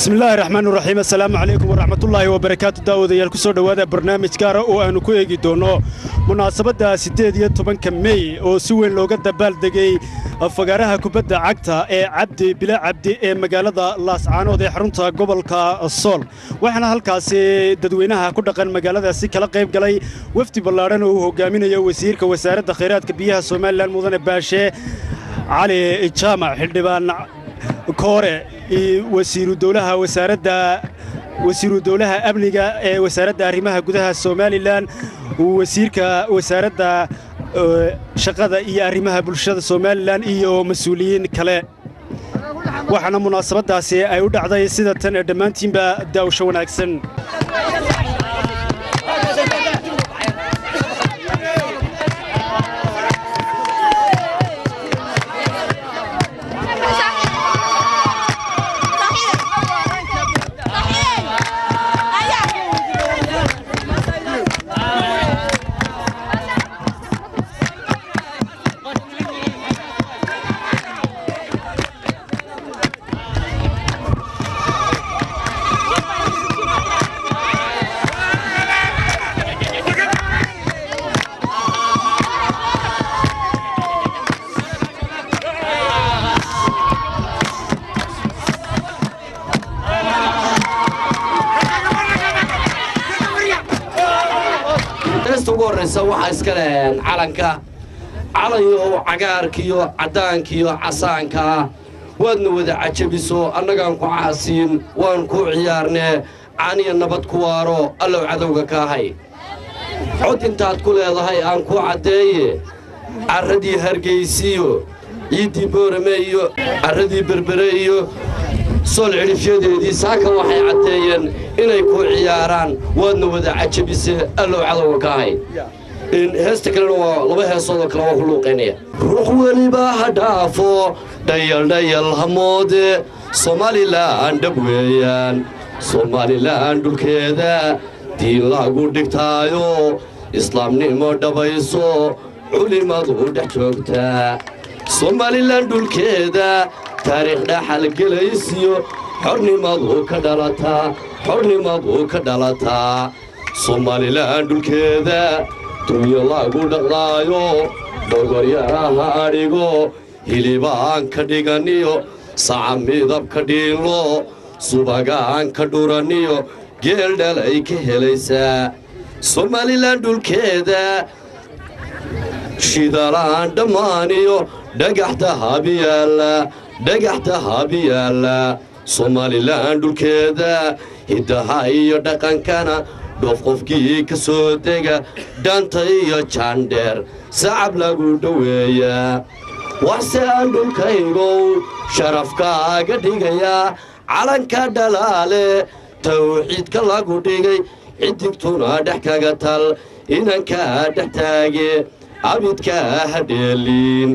bismillaahi raxmaan raxiim assalaamu calaykum waraxmatullaahi wabarakaatu daawadayaal ku soo dhowaada barnaamij gaara oo aannu ku eegi doonno munaasabadda siddeed iyo tobanka mey oo si weyn looga dabaaldegay fagaaraha kubadda cagta ee cabdi bila cabdi ee magaalada laascaanood ee xarunta gobolka sool waxaana halkaasi dadweynaha ku dhaqan magaaladaasi kala qayb galay wafdi ballaadhan oo uu hogaaminayo wasiirka wasaaradda khayraadka biyaha somalilan mudane baashe cali jaamac xildhibaan koore wasiiru dowlaha wasaaradda wasiiru dowlaha amniga ee wasaaradda arrimaha gudaha somalilan wasiirka wasaaradda shaqada iyo arrimaha bulshada somalilan iyo mas-uuliyiin kale waxaana munaasabaddaasi ay u dhacday sida tan ee dhammaantiinba daawsho wanaagsan heesta ugu horraysa waxaa iska leheen calanka calayo cagaarkiyo caddaankiyo casaankaa waadna wada cajabiso annagaan ku caasiin waan kuu ciyaarnee caaniya nabad ku waaro allow cadowga kaahay cod intaad ku leedahay aan kuu caddeeye carradii hargaysiyo ciiddii boorame iyo carradii berbere iyo sool cidhifyadeedii saaka waxay caddeeyeen inay kuu ciyaaraan waadna wada cajabise allow cadowga kaahay heesta kalena waa laba heesoodoo kale waa ku luuqaynaya ruux weliba ha dhaafo dhayaldhayal hamoode somalilan dhab weeyaan somalilan dhulkeeda diin lagu dhigtaayo islaamnimo dhabayso culimmadu dhex joogtaa somalilan dhulkeeda taariikh dhaxalgelaysiyo xornimadu ka dhalataa xornimadu ka dhalataa somalilan dhulkeeda dunyo lagu dhaqlaayo dhogoryaraha adhigo hilibaan ka dhiganiyo saca midab ka dhiinlo subagaan ka dhuraniyo geel dhalay ka helaysaa somalilan dhulkeeda shidalaan dhammaaniyo dhagaxta habiyaalla dhagaxta habiyaalla somalilan dhulkeeda hiddaha iyo dhaqankana dhoof qofkii ka soo dega dhanta iyo jaandheer sacab lagu dhoweeyaa waxse aan dhulkaygow sharafkaaga dhigayaa calanka dhalaale tawxiidka lagu dhigay xidigtuna dhex kaga tal inankaa dhex taage abidkaa hadheeliin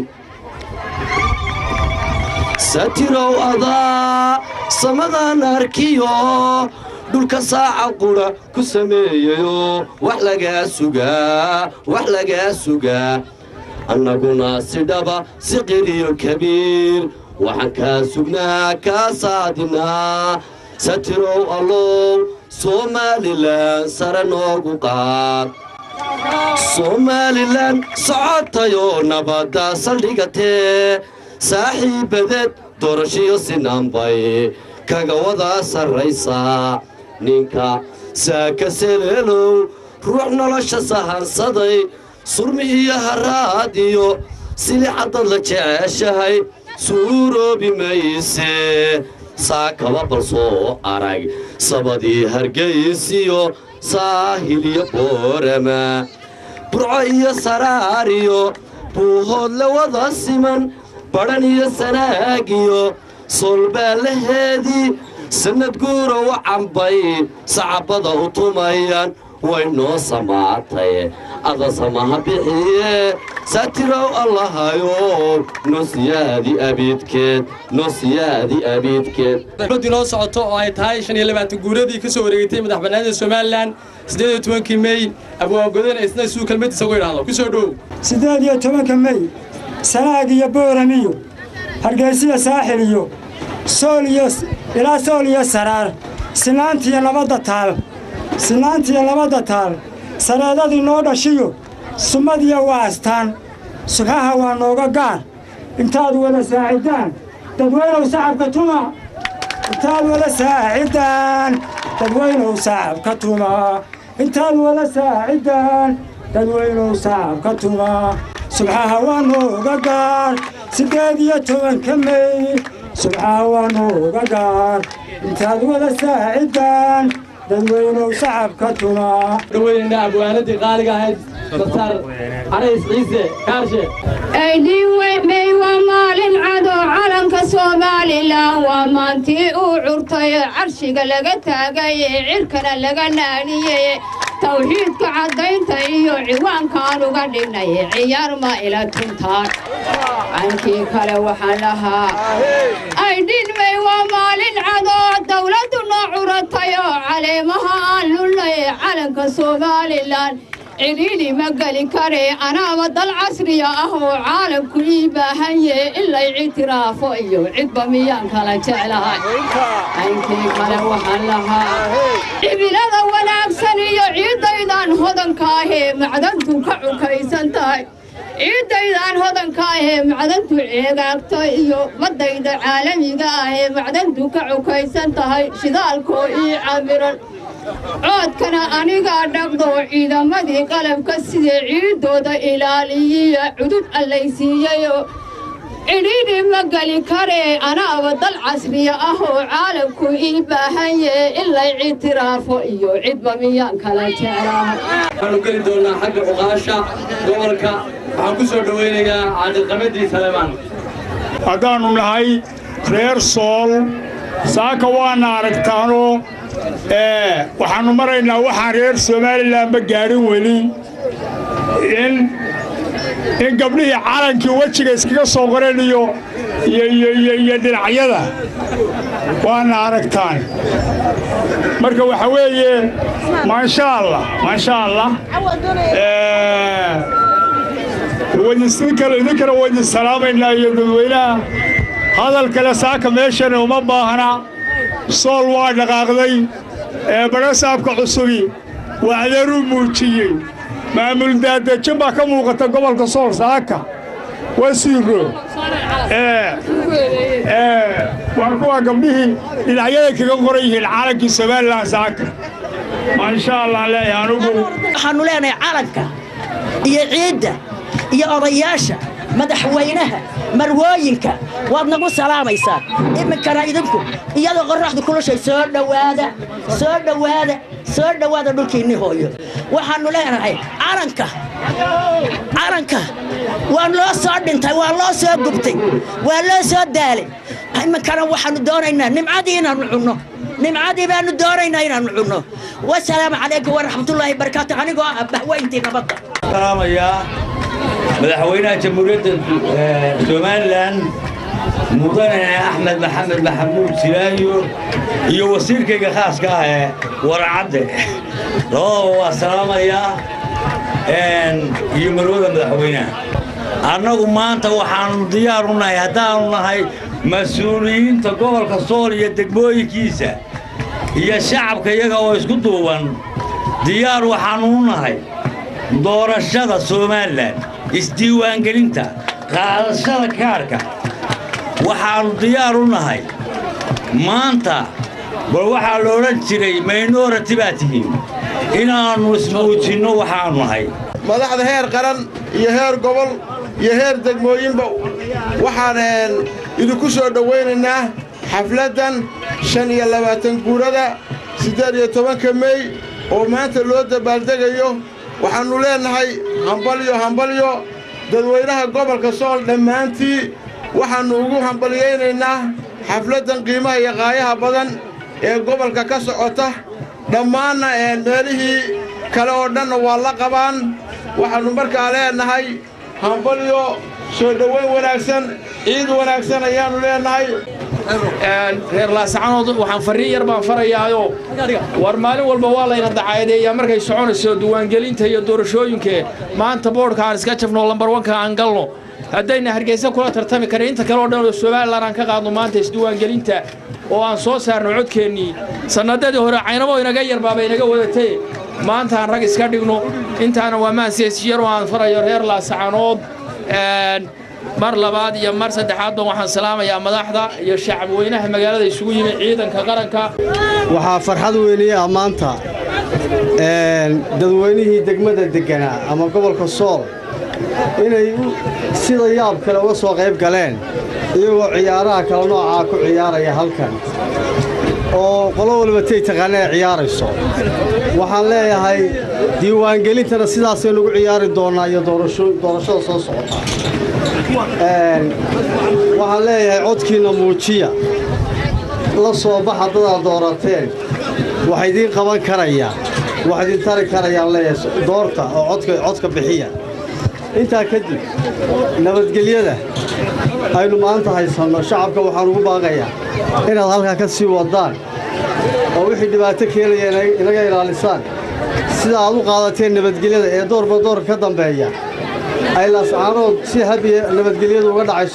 satirow adaa samadan arkiyo dhulka saaca qudha ku sameeyayo wax lagaa sugaa wax lagaa sugaa annaguna si dhaba si qiriyo kabiir waxaan kaa sugnaa kaa saadinaa satirow allow somalilan sare noogu qaad somalilan socotayoo nabadda saldhigatee saaxiibbadeed doorashiyo sinaanbay kaga wadaa sarraysaa ninka saaka seleelow ruux nolosha sahansaday surmi iyo haraad iyo silixaddad la jeceshahay suuroobi mayse saakaba bal soo arag sabadii hargaysiyo saahil iyo boorama burco iyo saraar iyo buuhood la wada siman badhan iyo sanaagiyo soolbaallaheedii sannad guura u cambay sacabbada u tumayaan way noo samaatay ada samaha bixiye satirow allahayo nosiyaadi abiidkeed nosiyaadi abiidkeed dowladdii noo socoto oo ay tahay shan iyo labaatan guuradii ka soo wareegtay madaxbannaanida somalilan siddeed iyo tobankii mey abwaagodan isna suu kelmadiisa ugu idhaahdo ku soo dhow siddeed iyo tobanka mey sanaag iyo booramiyo hargaysiya saaxil iyo sooliyo ilaa sool iyo saraar sinaantiyo nabadda taal sinaantiyo nabadda taal sareedadii noo dhashiyo sumadiyo waa astaan subxaha waa nooga gaar intaad wada saacidaan dadweynow sacabka tuma intaad wada saacidaan dadweynow sacabka tuma intaad wada saacidaan dadweynow sacabka tuma subxaha waa nooga gaar siddeed iyo tobanka mey subxaha waa nooga gaar intaad wada saacidaan dadweynow sacabka tuma dhaweynayna abwaanadii qaaliga ahayd dr canays ciise kaarshe aydhiinmey waa maalin cado calanka somalilan waa maantii uu curtay carshiga laga taagay cirkana laga naadhiyey tawxiidka caddaynta iyo ciwaankaan uga dhignay ciyaar ma ila tuntaan cankii kale waxaan lahaa aydhiinmey waa maalin cado dawladdu noo curatay oo caleemaha aan lullay calanka somalilan cidhiidhi ma geli kare anaaba dal casriya ah oo caalamku ii baahanye in lay ictiraafo iyo cidba miyaan kala jeclahay caynkii kale waxaan lahaa cibilada wanaagsan iyo ciiddaydan hodanka ahee macdantu ka cukaysan tahay ciiddaydaan hodanka ahee macdantu ceegaagto iyo baddayda caalamiga ahee macdantu ka cukaysan tahay shidaalkoo ii camiran coodkana anigaa dhaqdo ciidamadii qalabka sidee ciiddooda ilaaliyiya cudud allaysiiyeyoo cidhiidhi ma geli karee anaaba dal casriya ah oo caalamku ii baahanye in lay ictiraafo iyo cidba miyaan kala jeclahay waxaanu geli doonnaa xagga cuqaasha gobolka waxaan ku soo dhowaynayaa caaqilqamadii saleemaan haddaannu nahay reer sool saaka waana aragtaanoo waxaannu maraynaa waxaan reer somalilanba gaadhin weli in in gabdhihii calankii wejiga iskaga soo qoreen iyo iyo dhinacyada waana aragtaan marka waxa weeye maasha allah maasha allah idinkana waydin salaamaynaa iyo dadweynaha hadal kale saaka meeshana uma baahna sool waa dhaqaaqday ee badhasaabka cusubi waxdaruu muujiyey maamul daadejin baa ka muuqata gobolka sool saaka wasiiro waa kuwa gabdhihii dhinacyaday kaga qoran yihiin calankii somalilan saaka maasha allah leeyahay anugu waxaannu leenahay calanka iyo ciidda iyo odayaasha madaxweynaha marwooyinka waad nagu salaamaysaan iminkana idinku iyadoo qorraxdu kulushay soo dhowaada soo dhowaada soo dhowaada dhulkiinni hooyo waxaannu leenahay calanka calanka waa loo soo dhintay waa loo soo gubtay waa loo soo daalay iminkana waxaannu doonaynaa nimcadii inaannu cunno nimcadii baannu doonaynaa inaannu cunno wasalaamu calaykum waraxmatullaahi barakaatu anigoo ah bahweyntii nabadda madaxweynaha jamhuuriyadda somalilan mudane axmed maxamed maxamuud silaayo iyo wasiirkayga khaaska ah ee waracadde labadaba waa salaamayaa iyo marwada madaxweynaha annagu maanta waxaannu diyaar u nahay haddaannu nahay mas-uuliyiinta gobolka sool iyo degmooyinkiisa iyo shacabka iyaga oo isku duuban diyaar waxaannu u nahay doorashada somalilan isdiiwaangelinta qaadashada kaarka waxaannu diyaar u nahay maanta bal waxaa la odhan jiray minority baa tihiin inaannu ismuujinno waxaannu nahay madaxda heer qaran iyo heer gobol iyo heer degmooyinba waxaan idinku soo dhowaynaynaa xafladdan shan iyo labaatan guurada siddeed iyo tobanka mey oo maanta loo dabaaldegayo waxaannu leennahay hambalyo hambalyo dadweynaha gobolka sool dhammaantii waxaannu ugu hambalyaynaynaa xafladdan qiimaha iyo qaayaha badan ee gobolka ka socota dhammaanna meelihii kale oo dhanna waa la qabaan waxaannu markaa leennahay hambalyo soo dhowayn wanaagsan ciid wanaagsan ayaannu leennahay reer laasacanood waxaan farriin yar baan farayaayo war maalin walba waa layna dacaadeeyaa markay soconayso diiwaangelinta iyo doorashooyinke maanta boodhka aan iska jafno lambar wanka aan galno haddayna hargeysa kula tartami karin inta kale oo dhan oo somalilan aan ka qaadno maanta isdiiwaangelinta oo aan soo saarno codkeennii sannadadii hore caynabo inaga yarbaaba inaga wadatee maanta aan rag iska dhigno intaana waa maansiyasyaroo aan farayo reer laasacanood mar labaad iyo mar saddexaadba waxaan salaamayaa madaxda iyo shacabweynaha magaalada isugu yimi ciidanka qaranka waxaa farxad weynaya maanta dadweynihii degmada degganaa ama gobolka sool inay sida yaab kale uga soo qayb galeen iyagoo ciyaaraha kale noocaa ku ciyaaraya halkan oo qolo waliba tay taqaana ay ciyaarayso waxaan leeyahay diiwaangelintana sidaasaynu ugu ciyaari doonnaa iyo doorashada soo socota waxaan leeyahay codkiinna muujiya la soo baxa dadaad doorateen wax idiin qaban karaya wax idin tari karayaan leeyahay doorta oo codka bixiya intaa kadib nabadgelyada aynu maanta haysanno shacabka waxaan ugu baaqayaa inaad halkaa ka sii waddaan oo wixii dhibaato keenaya inaga ilaalisaan sida aad u qaadateen nabadgelyada ee doorba doorka ka dambeeya ay laascaanood si habiya nabadgelyadu uga dhacayso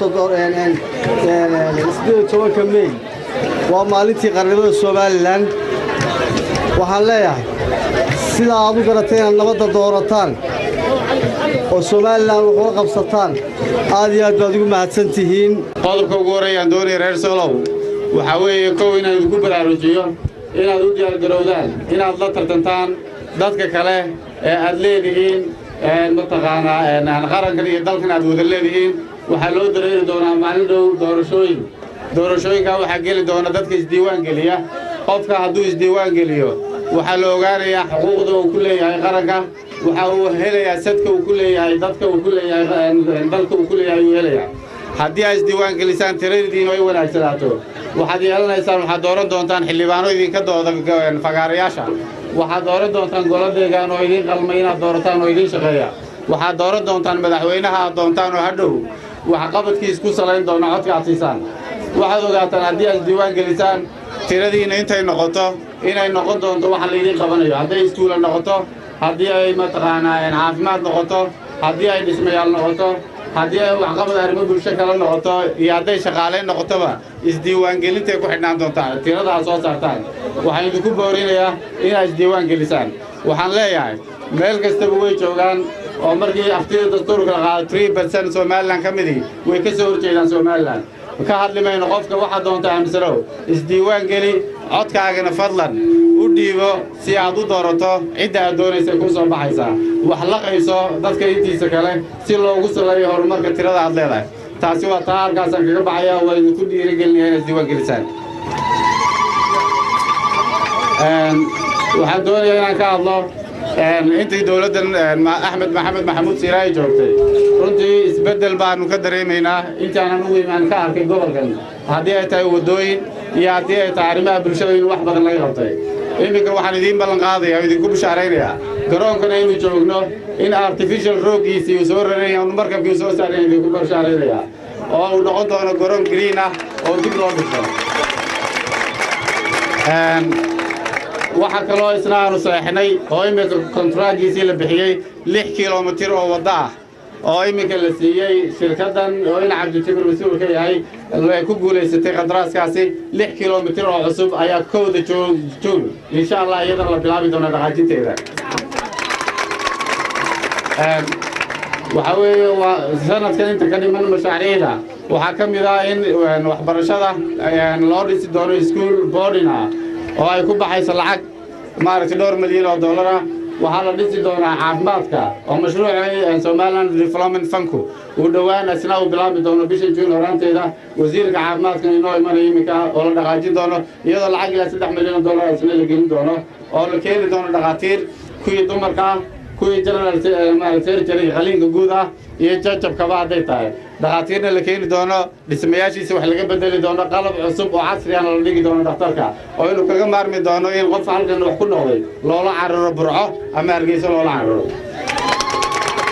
tobanka mey waa maalintii qarnimada somalilan waxaan leeyahay sida aad u garatay inaad nabadda doorataan oo somalilan waxula qabsataan aad iyo aad baad ugu mahadsan tihiin qodobka ugu horreeyaan doonaya reer soolow waxaa weeye kow inaan idinku baraarujiyo inaad u diyaargarowdaan inaad la tartantaan dadka kale ee aad leedihiin mataqaanaa qarankan iyo dalkan aad wada leedihiin waxaa loo dareeri doonaa maalin dhow doorashooyin doorashooyinkaa waxaa geli doona dadka isdiiwaan geliya qofka hadduu isdiiwaan geliyo waxaa la ogaanayaa xuquuqda uu ku leeyahay qaranka waxa uu helayaa sadka uu ku leeyahay dadka uu ku leeyahay dalka uu ku leeyahay uu helayaa haddii aad isdiiwaan gelisaan tiradiinnu ay wanaagsanaato waxaad yeelanaysaan waxaad dooran doontaan xildhibaano idinka dooda fagaarayaasha waxaad dooran doontaan golo deegaan oo idiin qalmay inaad doorataan oo idiin shaqeeya waxaad dooran doontaan madaxweynaha aad doontaan oo hadhow waxqabadkiis ku salayn doona codka aad siisaan waxaad ogaataan haddii aad isdiiwaan gelisaan tiradiinna intay noqoto inay noqon doonto waxa laydiin qabanayo hadday iskuula noqoto haddii ay mataqaanaa caafimaad noqoto haddii ay dhismayaal noqoto haddii ay waxqabad arrimo bulsho kala noqoto iyo hadday shaqaalayn noqotoba isdiiwaangelintay ku xidhnaan doontaan tirada aad soo saartaan waxaan idinku boorinayaa inaad isdiiwaan gelisaan waxaan leeyahay meel kastaba way joogaan oo markii aftida dastuurka la qaado three percent somalilan ka midii way ka soo horjeedaan somalilan ka hadli mayno qofka waxaad doonta aamisanow isdiiwaan geli codkaagana fadlan u dhiibo si aad u doorato cidda aad doonaysa kuu soo baxaysaa wax la qayso dadka intiisa kale si loogu saleeyo horumarka tirada aad leedahay taasi waa taa halkaasaan kaga baxaya waa idinku dhiirigelinaya inaad isdiiwaan gelisaan waxaan doonayaa inaan ka hadlo intii dowladdan axmed maxamed maxamuud siiraayi joogtay runtii isbeddel baanu ka dareemaynaa intaanan ugu imaan ka arkay gobolkan haddii ay tahay waddooyin iyo haddii ay tahay arrimaha bulshada in wax badan laga qabtay iminka waxaan idiin ballan qaadaya oo idinku bishaaraynayaa garoonkana inuu joogno in artificial rooggiisii uu soo raraya markabkii uu soo saaraya idinku bishaaraynayaa oo uu noqon doono garoon green ah oo dib loo dhiso waxaa kaloo isna aanu saexnay oo iminka kontraagiisii la bixiyey lix kilomitir oo waddo ah oo iminka la siiyey shirkaddan oo in cabdijabir mas-uul ka yahay ay ku guulaysatay qadaraaskaasi lix kilomitir oo cusub ayaa kowda juun insha allah iyadana la bilaabi doona dhaqaajinteeda waxaa weeye waa sanadkan inta ka dhiman mashaariicda waxaa ka mid ah in waxbarashada loo dhisi doono iskuol boarding ah oo ay ku baxayso lacag maaragtay dhowr milyan oo dollar ah waxaa la dhisi doonaa caafimaadka oo mashruuca somaliland development funku uu dhowaan isna uu bilaabi doono bisha juun horaanteeda wasiirka caafimaadka inoo imanaya iminka oo la dhaqaajin doono iyadoo lacag ilaa saddex milyan oo dollar isna la gelin doono oo la keeni doono dhakhaatiir kuwii dumarka ah kuwii general surgery qaliinka guud ah iyo jajabkaba hadday tahay dhakhaatiirna la keeni doono dhismayaashiisa wax laga bedeli doono qalab cusub oo casriyana la dhigi doono dhakhtarka oo inuu kaga maarmi doono in qof halkan wax ku noqday loola cararo burco ama hargeyso loola cararo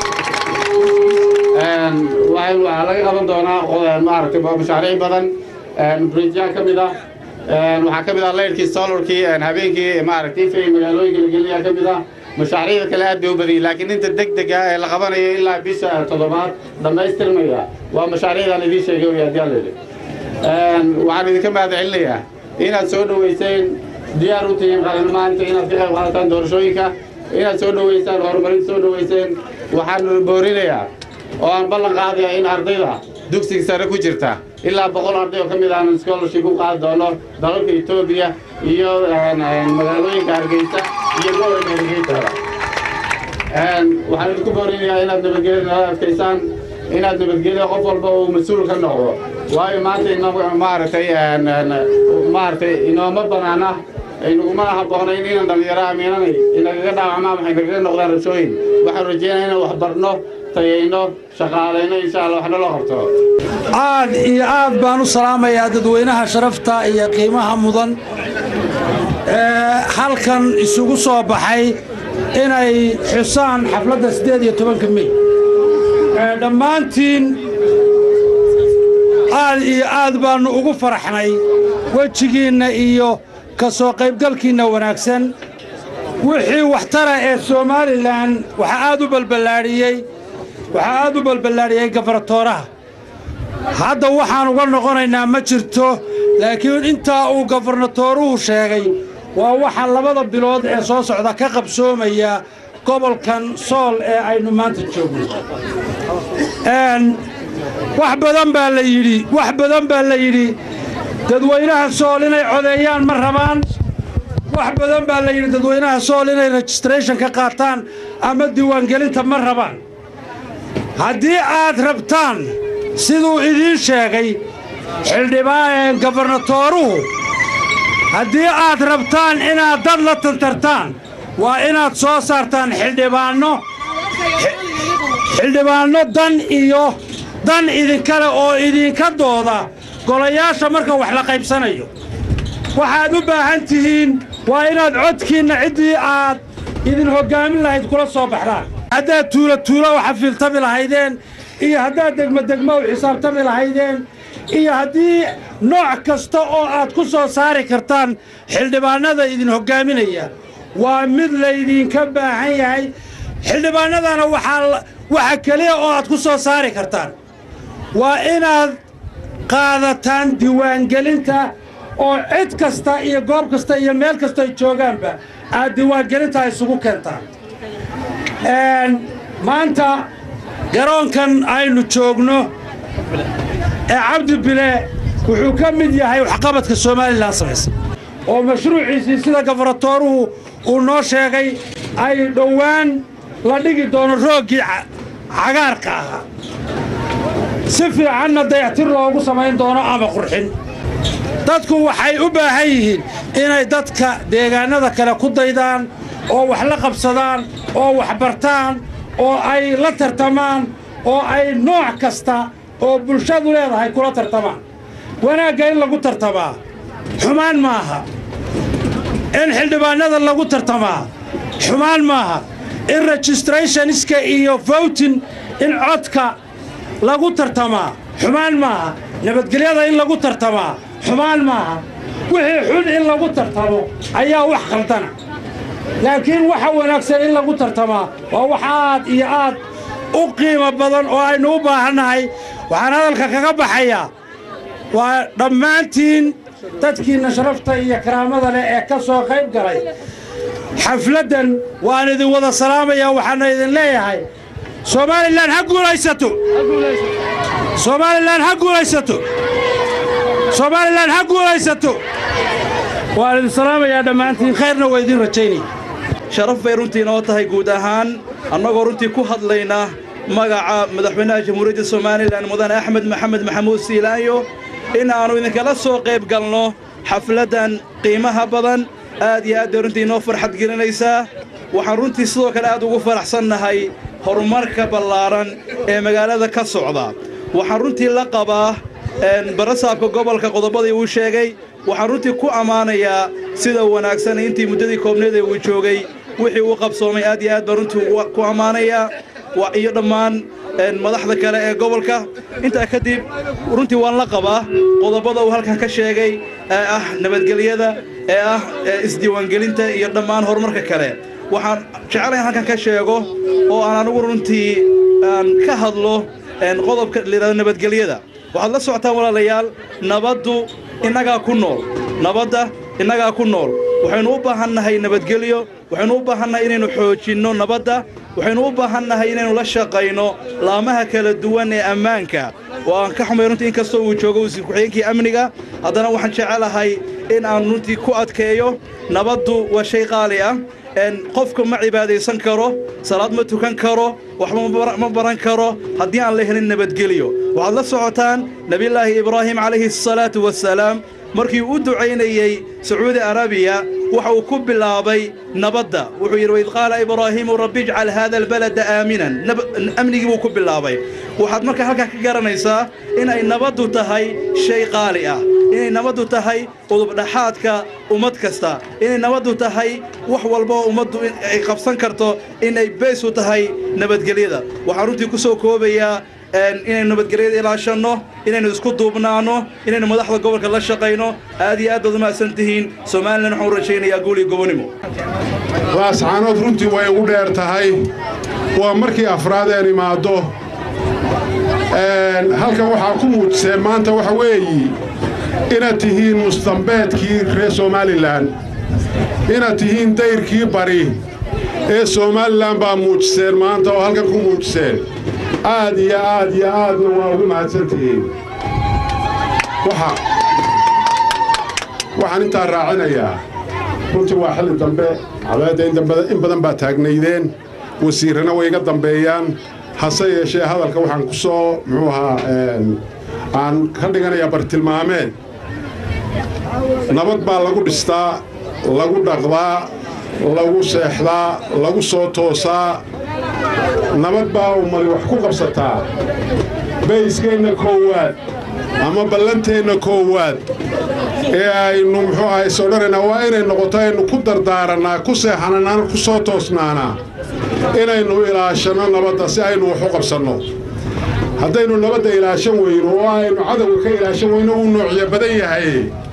waxaa laga qaban doonaa maaragtay mashaariic badan bridjyaa ka mid ah waxaa ka mid ah leyrkii solarkii habeenkii maaragtay ifay magaalooyinka la gelinayaa ka mid ah mashaariicda kale aad bay u badiyey laakiin inta degdega ee la qabanayo ilaa bisha toddobaad dhammaystirmaya waa mashaariicdaan idiin sheegay wey haddii alla yidhi waxaan idinka mahad celinayaa inaad soo dhoweyseen diyaar u tihiin qalin maanta inaad ka qayb qaadataan doorashooyinka inaad soo dhoweysaan horumarinta soo dhoweyseen waxaan boorinayaa oo aan ballan qaadaya in ardayda dugsiga sare ku jirta ilaa boqol arday oo ka mid aan scholarship u qaadi doono dalalka etoobiya iyo magaalooyinka hargeysa iyo gobolka hargeysa waxaan idinku boorinayaa inaad nabadgelya nala adkaysaan inaad nabadgelya qof walba uu mas-uul ka noqdo waayo maanta ino maaragtay maaragtay inooma banaana inagumana habboonayn inaan dhallinyaro amiinanay inagaga dhaawacmaan waxay nagaga noqdaan rabshooyin waxaan rajeynaya inaan wax barno tayayno shaqaalayno insha allah waxna loo qabto aad iyo aad baan u salaamayaa dadweynaha sharafta iyo qiimaha mudan ee halkan isugu soo baxay inay xusaan xafladda siddeed iyo tobanka mey dhammaantiin aad iyo aad baannu ugu faraxnay wejigiinna iyo ka soo qaybgalkiinna wanaagsan wixii waxtara ee somalilan waxaa aad u balballaadhiyey waxaa aad u balballaadhiyey gafartooraha hadda waxaan uga noqonaynaa ma jirto laakiin intaa uu gafarnatooruhu sheegay waa waxa labada bilood ee soo socda ka qabsoomaya gobolkan sool ee aynu maanta joogno wax badan baa la yidhi wax badan baa la yidhi dadweynaha sool inay codeeyaan ma rabaan wax badan baa la yidhi dadweynaha sool inay registration ka qaataan ama diiwaangelinta ma rabaan haddii aad rabtaan siduu idiin sheegay xildhibaan gabarnatooruhu haddii aad rabtaan inaad dad la tantartaan waa inaad soo saartaan xildhibaanno xildhibaanno dan iyo dan idinkale oo idinka dooda golayaasha marka wax la qaybsanayo waxaad u baahan tihiin waa inaad codkiinna ciddii aad idin hoggaamin lahayd kula soo baxdaan haddaad tuulo tuulo u xafiiltami lahaydeen iyo haddaad degmo degmo u xisaabtami lahaydeen iyo haddii nooc kasta oo aad ku soo saari kartaan xildhibaannada idin hoggaaminaya waa mid laydinka baahan yahay xildhibaannadana waxaa waxa keliya oo aad ku soo saari kartaan waa inaad qaadataan diiwaangelinta oo cid kasta iyo goob kasta iyo meel kasta ay joogaanba aad diiwaangelinta isugu keentaan maanta garoonkan aynu joogno ee cabdi bile wuxuu ka mid yahay waxqabadka somalilan samaysa oo mashruuciisii sida gafarnatooruhu uu noo sheegay ay dhowaan la dhigi doono rooggii cagaarka ahaa si fiicanna dayactir loogu samayn doono ama qurxin dadku waxay u baahan yihiin inay dadka deegaannada kale ku daydaan oo wax la qabsadaan oo wax bartaan oo ay la tartamaan oo ay nooc kasta oo bulshadu leedahay kula tartamaan wanaagga in lagu tartamaa xumaan maaha in xildhibaannada lagu tartamaa xumaan maaha in registrathoniska iyo vowtin in codka lagu tartamaa xumaan maaha nabadgelyada in lagu tartamaa xumaan maaha wixii xun in lagu tartamo ayaa wax khaldana laakiin waxa wanaagsan in lagu tartamaa waa wax aad iyo aad u qiimo badan oo aynu u baahannahay waxaan hadalka kaga baxayaa waa dhammaantiin dadkiinna sharafta iyo karaamada leh ee ka soo qayb galay xafladdan waan idin wada salaamayaa waxaana idin leeyahay somalilan ha guulaysato somalilan ha guulaysato somalilan ha guulaysato waan idin salaamayaa dhammaantiin khayrna waa idin rajaynaya sharaf bay runtii inoo tahay guud ahaan annagoo runtii ku hadlayna magaca madaxweynaha jamhuuriyadda somalilan mudane axmed maxamed maxamuud siilaanyo in aannu idinkala soo qayb galno xafladdan qiimaha badan aad iyo aad bay runtii inoo farxad gelinaysaa waxaan runtii sidoo kale aad ugu faraxsannahay horumarka ballaaran ee magaalada ka socda waxaan runtii la qabaa barasaabka gobolka qodobadii uu sheegay waxaan runtii ku ammaanayaa sida wanaagsan intii muddadii koobneed ee uu joogay wixii uu qabsoomay aad iyo aad baan runtii ku ammaanayaa iyo dhammaan madaxda kale ee gobolka intaa kadib runtii waan la qabaa qodobada uu halkan ka sheegay ee ah nabadgelyada ee ah isdiiwaangelinta iyo dhammaan horumarka kale waxaan jecelahay halkan ka sheego oo aan anigu runtii aan ka hadlo qodobka layidhahdo nabadgelyada waxaad la socotaan walaalayaal nabaddu innagaa ku nool nabadda innagaa ku nool waxaynu u baahannahay nabadgelyo waxaynu u baahannahay inaynu xoojinno nabadda waxaynu u baahannahay inaynu la shaqayno laamaha kala duwan ee ammaanka oo aan ka xumay runtii inkastoo uu joogo wasiir ku-xigeenkii amniga haddana waxaan jecelahay in aan runtii ku adkeeyo nabaddu waa shay qaali ah qofka ma cibaadaysan karo salaad ma tukan karo waxba ma baran karo haddii aan la helin nabadgelyo waxaad la socotaan nebiyullaahi ibraahim calayhi asalaatu wasalaam markii u ducaynayey sacuudi arabiya waxa uu ku bilaabay nabadda wuxuu yidhi waid qaala ibraahiimu rabbi ijcal haada albalada aaminan amnigii buu ku bilaabay waxaad marka halkaa ka garanaysaa inay nabaddu tahay shay qaali ah inay nabaddu tahay udubdhaxaadka ummad kasta inay nabaddu tahay wax walba oo ummaddu ay qabsan karto inay beys u tahay nabadgelyada waxaan runtii ku soo koobayaa inaynu nabadgelyada ilaashanno inaynu isku duubnaanno inaynu madaxda gobolka la shaqayno aad iyo aad baad umahadsan tihiin somalilan waxaan u rajaynayaa guul iyo gobonimo laascaanood runtii way ugu dheer tahay waa markii afraad een imaaddo halkan waxaa ku muujiseen maanta waxa weeyi inaad tihiin mustambeedkii reer somalilan inaad tihiin dayrkii bari ee somalilan baa muujiseen maanta oo halkan ku muujiseen aad iyo aad iyo aadna waa ugu mahadsan tihiin waxaan intaa raacinayaa runtii waa xilli dambe cabeedda in badan baa taagnaydeen wasiirrana way iga dambeeyaan hase yeeshee hadalka waxaan ku soo muxuu ahaa aan ka dhiganayaa bartilmaameed nabad baa lagu dhistaa lagu dhaqdaa lagu seexdaa lagu soo toosaa nabad baa ummadi wax ku qabsataa bayskeenna koowaad ama ballanteenna koowaad ee aynu muxuu ahay sodhanaynaa waa inay noqoto aynu ku dardaarannaa ku seexananaa ku soo toosnaanaa inaynu ilaashanno nabadda si aynu wax u qabsanno haddaynu nabadda ilaashan weyno oo aynu cadowga ka ilaashan weyno uu noocyo badan yahay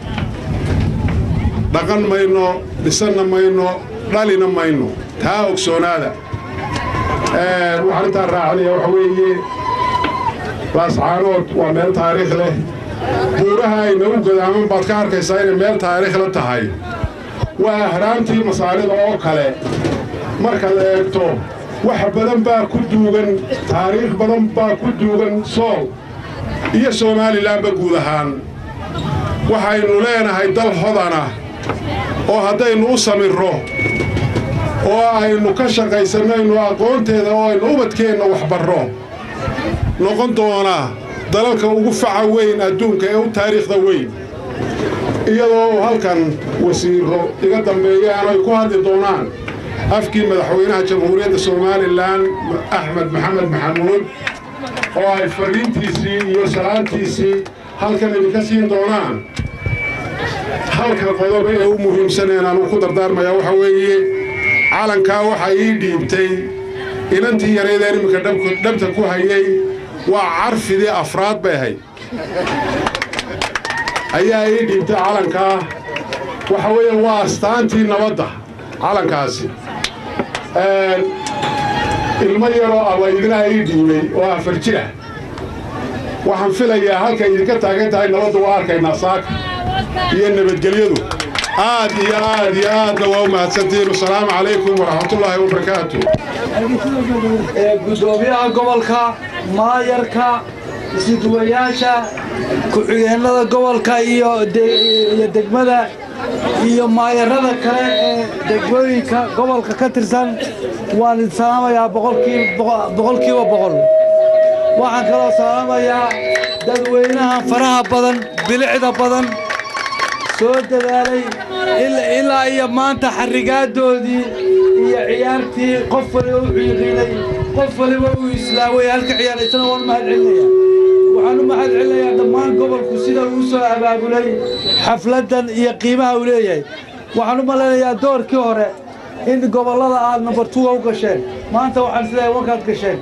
dhaqan mayno dhisanna mayno dhalina mayno taa ogsoonaada waxaan intaa raacinaya waxa weeye laascaanood waa meel taariikh leh buuraha ay nagu gadaaman baad ka arkaysaa inay meel taariikh la tahay waa ahraamtii masaarida oo kale markaad eegto wax badan baa ku duugan taariikh badan baa ku duugan sool iyo somalilanba guud ahaan waxaynu leenahay dal hodana oo haddaynu u samirro oo aynu ka shaqaysanayno aqoonteeda oo aynu ubadkeenna waxbarro noqon doonaa dalalka ugu faca weyn adduunka ee u taariikhda weyn iyadoo halkan wasiirro iga dambeeyaan ay ku hadli doonaan afkii madaxweynaha jamhuuriyadda somalilan axmed maxamed maxamuud oo ay fadhiintiisii iyo salaantiisii halkan idinka siin doonaan halka qodob ee u muhiimsaneen aanu ku dardaarmayaa waxaa weeye calankaa waxaa ii dhiibtay inantii yaraydeen iminka dhabta ku hayay waa carfidii afraad bay ahayd ayaa ii dhiibtay calankaa waxa weeye waa astaantii nabadda calankaasi ilmo yaroo abaydinaa ii dhiibay oo afar jira waxaan filayaa halkay idinka taagan tahay nabadda waa arkaynaa saaka iyo nabadgelyadu aad iyo aad iyo aadna waa u mahadsantihiin wasalaamu calaykum waraxmatullaahi wabarakaatu gudoomiyaha gobolka maayarka isduwayaasha ku-xigeenada gobolka iyo degmada iyo maayarada kale ee degmooyinka gobolka ka tirsan waan idin salaamayaa boqolkiiba boqol waxaan kaloo salaamayaa dadweynaha faraha badan bilicda badan soo dadaalay ilaa iyo maanta xarigaadoodii iyo ciyaartii qof waliba u xiiqiinay qof waliba uu islaaway halka ciyaaraysana waan mahad celinaya waxaan u mahad celinayaa dhammaan gobolku sida uu soo abaabulay xafladdan iyo qiimaha uu leeyahay waxaan u malaynayaa doorkii hore in gobollada aad number two u gasheen maanta waxaan isleeyahay wankaad gasheen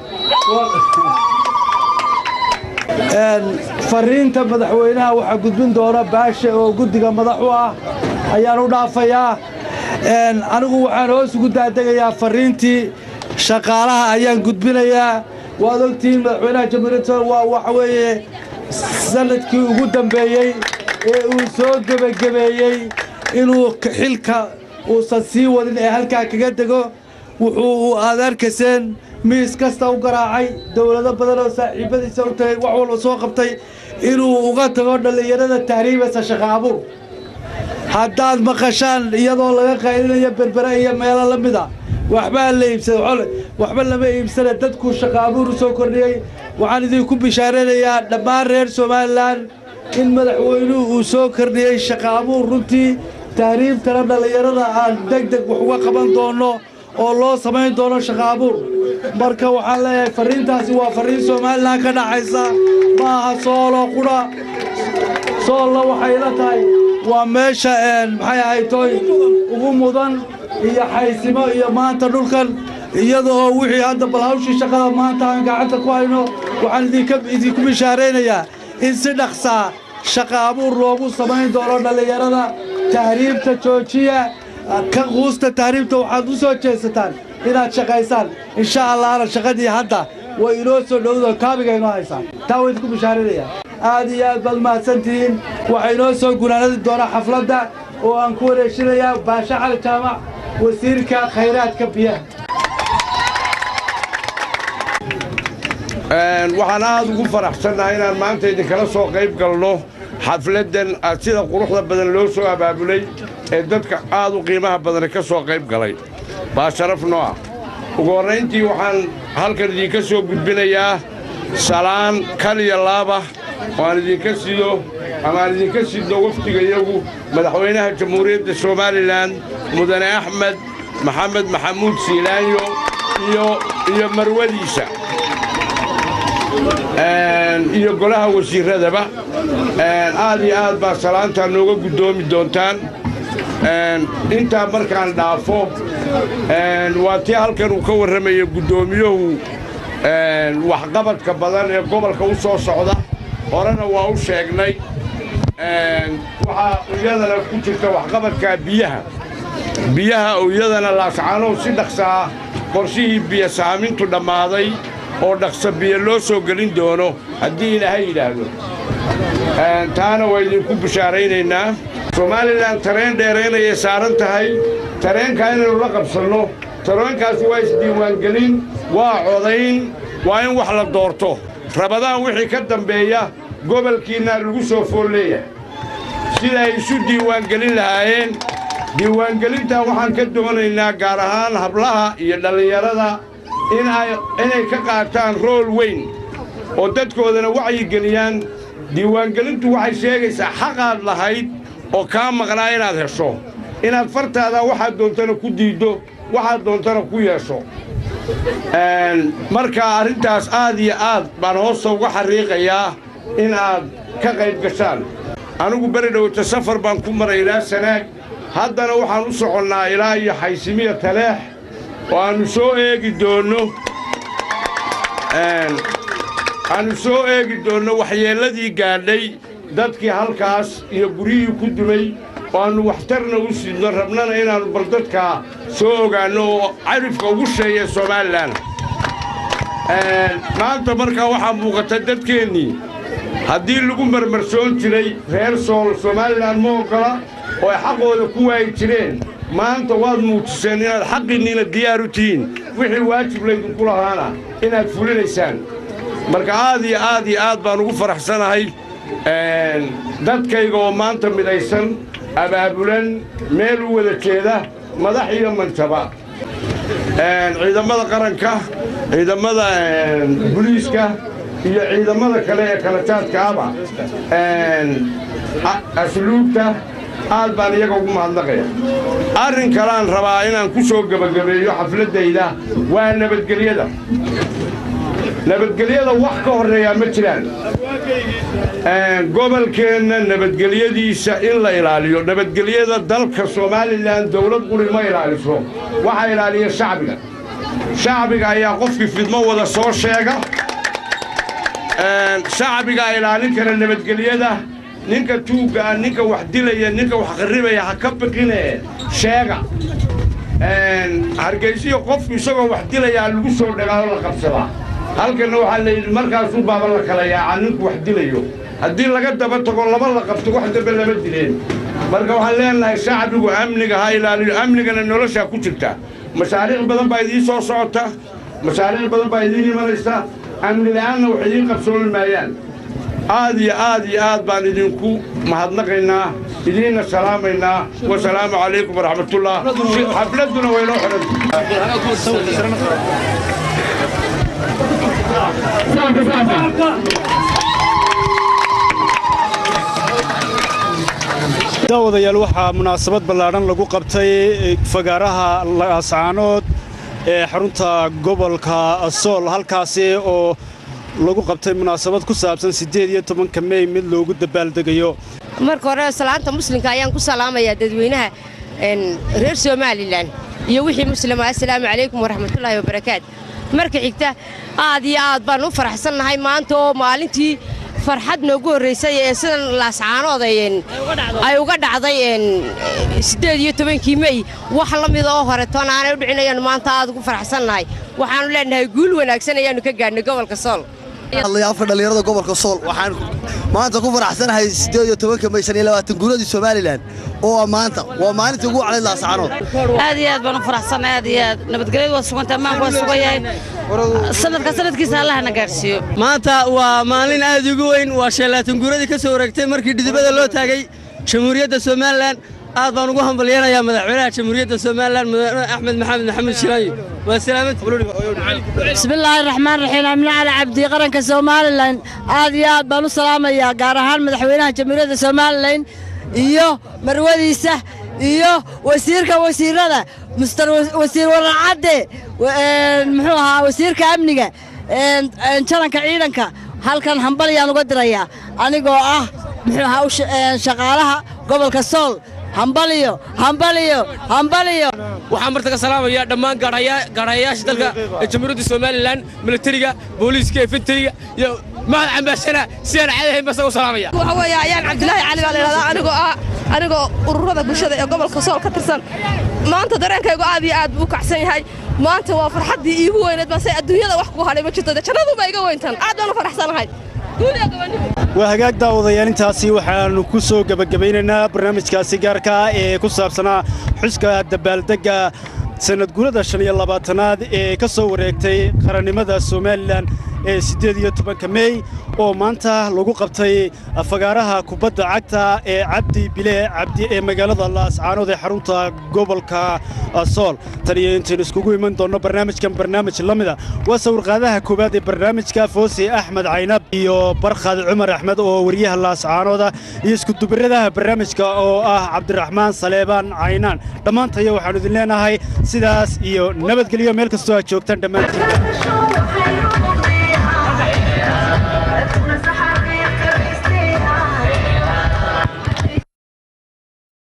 fariinta madaxweynaha waxaa gudbin doona baashe oo guddiga madax u ah ayaan u dhaafayaa anigu waxaan hoos ugu daadegayaa fariintii shaqaalaha ayaan gudbinayaa waad ogtihiin madaxweynaha jamhuuriyadda waa waxa weeye sanadkii ugu dambeeyey ee uu soo gebagebeeyey inuu xilka uusan sii wadin ee halkaa kaga dego wuxuu aad arkayseen miis kasta u garaacay dowlado badan oo saaxiibadiisa u tagay wax walba soo qabtay inuu uga tago dhallinyarada tahriibaysa shaqa abuur haddaad maqashaan iyadoo laga qaylinayo berbere iyo meelo la mida waxbaa la iibsaday waxba lama iibsana dadkuu shaqa abuur u soo kordhiyey waxaan idinku bishaaraynayaa dhammaan reer somalilan in madaxweynuhu uu soo kordhiyey shaqa abuur runtii tahriibtana dhallinyarada aan deg deg wax uga qaban doonno oo loo samayn doono shaqa abuur marka waxaan leeyahay farriintaasi waa farriin somalilan ka dhaxaysa ma aha soolo qudha soolna waxay la tahay waa meesha maxay ahaytoy ugu mudan iyo xaysimo iyo maanta dhulkan iyada oo wixii hadda bal hawshii shaqada maanta aan gacanta ku hayno waxaan idinku bishaaraynayaa in si dhaqsaa shaqa abuur loogu samayn doono dhallinyarada tahriibta joojiya ka quusta tahriibta waxaad u soo jeesataan inaad shaqaysaan insha allahna shaqadii hadda way inoo soo dhowdo kaabiga inoo haysaan taa waa idinku bishaarinayaa aad iyo aad baad mahadsantihiin waxaa inoo soo gunaanadi doonaa xafladda oo aan ku wareejinayaa baashe cali jaamac wasiirka khayraadka biyaha waxaan aad ugu faraxsannahay inaan maanta idinkala soo qayb galno xafladdan sida quruxda badan loo soo abaabulay ee dadka aad u qiimaha badani ka soo qayb galay baa sharaf noo ah ugu horrayntii waxaan halkan idinka soo gudbinayaa salaan kal iyo laaba oo aan idinka sido ama aan idinka sidno wafdiga iyagu madaxweynaha jamhuuriyadda somalilan mudane axmed maxamed maxamuud siilaanyo iyo marwadiisa iyo golaha wasiirradaba aad iyo aad baa salaantaa nooga guddoomi doontaan intaa markaan dhaafo waa tii halkan uu ka warramaya guddoomiyuhu waxqabadka badan ee gobolka u soo socda horena waa u sheegnay waxaa iyadana ku jirta waxqabadkaa biyaha biyaha oo iyadana laascaanow si dhaqsaa qorshihii biyo saamintu dhammaaday oo dhaqsa biyo loo soo gelin doono haddii ilaahay yidhaahdo taana waa idinku bishaaraynaynaa somalilan tareen dheeraynayay saaran tahay tareenkaa inaynu la qabsanno tareenkaasi waa isdiiwaangelin waa codayn waa in wax la doorto rabadaan wixii ka dambeeya gobolkiinnaa lagu soo fool leeyahay sida ay isu diiwaangelin lahaayeen diiwaangelintaa waxaan ka doonaynaa gaar ahaan hablaha iyo dhallinyarada inay ka qaataan rool weyn oo dadkoodana wacyigeliyaan diiwaangelintu waxay sheegaysaa xaqaad lahayd oo kaa maqnaa inaad hesho inaad fartaada waxaad doontana ku diiddo waxaad doontana ku yeesho marka arrintaas aad iyo aad baan hoosta uga xariiqayaa in aad ka qayb gashaan anigu beri dhowta safar baan ku maray ilaa sanaag haddana waxaan u soconnaa ilaa iyo xaysimiya taleex oo aannu soo eegi doonno aannu soo eegi doonno waxyeelladii gaadhay dadkii halkaas iyo guryihii ku dumay oo aannu waxtarna u sidno rabnana inaannu bal dadkaa soo ogaanno oo carifka ugu sheeya somalilan maanta markaa waxaa muuqata dadkeennii haddii lagu marmarsoon jiray reer sool somalilan ma oggola oo ay xaqooda ku waayi jireen maanta waad muujiseen inaad xaqiinniina diyaar u tihiin wixii waajib laydinku lahaana inaad fulinaysaan marka aad iyo aad iyo aad baan ugu faraxsanahay dadkayga oo maanta midaysan abaabulan meel u wada jeeda madax iyo manjaba ciidammada qaranka ciidammada buliiska iyo ciidammada kale ee kala jaadkaaba asluubta aad baan iyaga ugu mahadnaqaya arrin kaleaan rabaa inaan ku soo gebagabeeyo xafladdayda waa nabadgelyada nabadgelyada wax ka horreeyaa ma jiraan gobolkeenna nabadgelyadiisa in la ilaaliyo nabadgelyada dalka somalilan dawlad quri ma ilaaliso waxaa ilaaliya shacbiga shacbiga ayaa qofkii fidmo wada soo sheega shacbigaa ilaalin kara nabadgelyada ninka tuuggaa ninka wax dilaya ninka wax qarribaya ha ka biqine sheega hargaysiyo qofku isagoo wax dilayaa lagu soo dhagaalo la qabsadaa halkanna waxaa layidhi markaasuu baaba la kala yaacaa ninku wax dilayo haddii laga daba tago laba la qabto wax dambe lama dileen marka waxaan leenahay shacbigu amniga ha ilaaliyo amnigana noloshaa ku jirta mashaariic badan baa idiin soo socota mashaariic badan baa idiin imanaysa amni la'aanna wax idiin qabsoomi maayaan aad iyo aad iyo aad baan idinku mahadnaqaynaa idiinna salaamaynaa wasalaamu calaykum waraxmatullah xafladduna waynoo daawadayaal waxaa munaasabad ballaadhan lagu qabtay fagaaraha laascaanood ee xarunta gobolka sool halkaasi oo lagu qabtay munaasabad ku saabsan siddeed iyo tobanka mey mid loogu dabaaldegayo marka hore salaanta muslimka ayaan ku salaamayaa dadweynaha reer somalilan iyo wixii muslima assalaamu calaykum waraxmatullaahi wabarakaat marka xigta aad iyo aad baan u faraxsannahay maanta oo maalintii farxad noogu horraysay ee sidan laascaanood ay uga dhacday siddeed iyo tobankii mey wax la mida oo hore toon aanay u dhicin ayaannu maanta aad ugu faraxsannahay waxaannu leenahay guul wanaagsan ayaannu ka gaadhnay gobolka sool afka dhallinyarada gobolka sool waxaan maanta ku faraxsanahay siddeed iyo tobanka may shan iyo labaatan guuradii somalilan oo maanta waa maalintii ugu wacday laascaanood aad iyo aad baan u faraxsanay aad iyo aad nabadgelyadu waa suganta ammaanku waa sugan yahay sanadka sanadkiisa allahna gaadhsiiyo maanta waa maalin aad ugu weyn waa sheelaatan guuradii ka soo wareegtay markii dhidibada loo taagay jamhuuriyadda somalilan aad baan ugu hambalyanayaa madaxweynaha jamhuuriyadda somalilan mudane axmed maxamed maxamuud shiraayo waa bismillaahi raxmaan raxiim amni cali cabdi qaranka somalilan aad iyo aad baan u salaamayaa gaar ahaan madaxweynaha jamhuuriyadda somalilan iyo marwadiisa iyo wasiirka wasiirada mister wasiir waracadde muxuu ahaa wasiirka amniga jalanka ciidanka halkan hambalyaan uga dirayaa anigoo ah muxuu ahaa shaqaalaha gobolka sool hambaliyo hambaliyo hambaliyo waxaan marta ka salaamayaa dhammaan gaadhayaasha dalka ee jamhuuriyadda somalilan militariga booliiska efentariga iyo mahad cambaashana si aan caadi ahayn basa u salaamaya waxa weeye ayaan cabdilaahi cali baa la yidhahdaa anigoo ah anigoo ururada bulshada ee gobolka sool ka tirsan maanta dareenkaygu aad iyo aad buu u kacsan yahay maanta waa farxaddii iigu weyneed balse adduunyada wax ku hadhay ma jirto dee jannaduba iga weyntan aad baan u faraxsanahay waa hagaag daawadayaal intaasi waxaannu ku soo gebagabaynaynaa barnaamijkaasi gaarka ah ee ku saabsanaa xuska dabaaldegga sannadguurada shan iyo labaatanaad ee ka soo wareegtay qarannimada somalilan ee siddeed iyo tobanka mey oo maanta lagu qabtay fagaaraha kubadda cagta ee cabdi bile cabdi ee magaalada laascaanood ee xarunta gobolka sool tan iyo intaynu iskugu iman doonno barnaamijkan barnaamij la mida waa sawirqaadaha koowaad ee barnaamijka foose axmed caynab iyo barkhad cumar axmed oo wariyaha laascaanooda iyo iskudubiradaha barnaamijka oo ah cabdiraxmaan saleebaan caynaan dhammaantaya waxaannu idin leenahay sidaas iyo nabadgelyo meel kastoo aad joogtaan dhammaantiin